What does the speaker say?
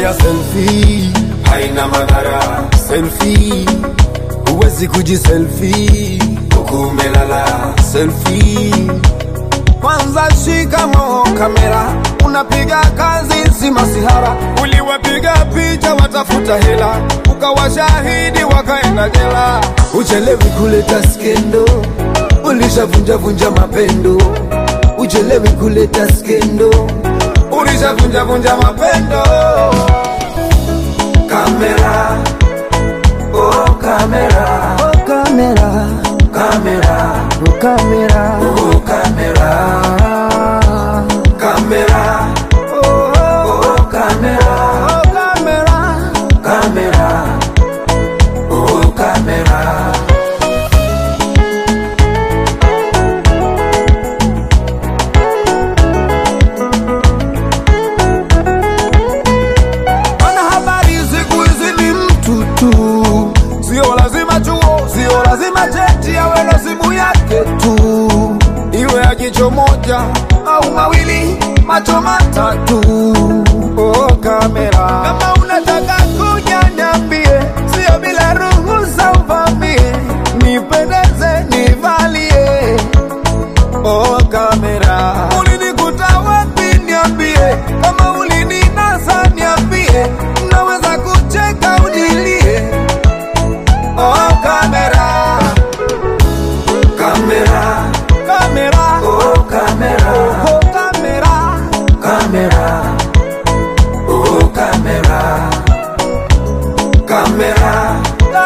kupiga selfie haina madhara. Selfie huwezi kujiselfie huku umelala. Selfie kwanza shikamo kamera, unapiga kazi si masihara. Uliwapiga picha watafuta hela, ukawa shahidi wakaenda jela. Uchelewi kuleta skendo, ulishavunja vunja mapendo. Uchelewi kuleta skendo, ulishavunja vunja mapendo. Kamera, oh kamera, oh kamera, kamera, oh kamera, oh kamera, kamera, oh, oh kamera, oh kamera, kamera, oh kamera. Wanahabari siku hizi ni mtu tu, sio lazima chuo, sio lazima cheti, awe na simu yake tu, iwe ya jicho moja au mawili, macho matatu. Oh, kamera, kama unataka kuja niambie, sio bila ruhusa uvamie, nipendeze nivalie Oh kamera, ulinikuta wapi? Niambie kama ulininasa, niambie naweza kucheka unilie. Oh kamera, kamera, kamera, oh kamera, oh kamera, kamera, oh kamera, kamera,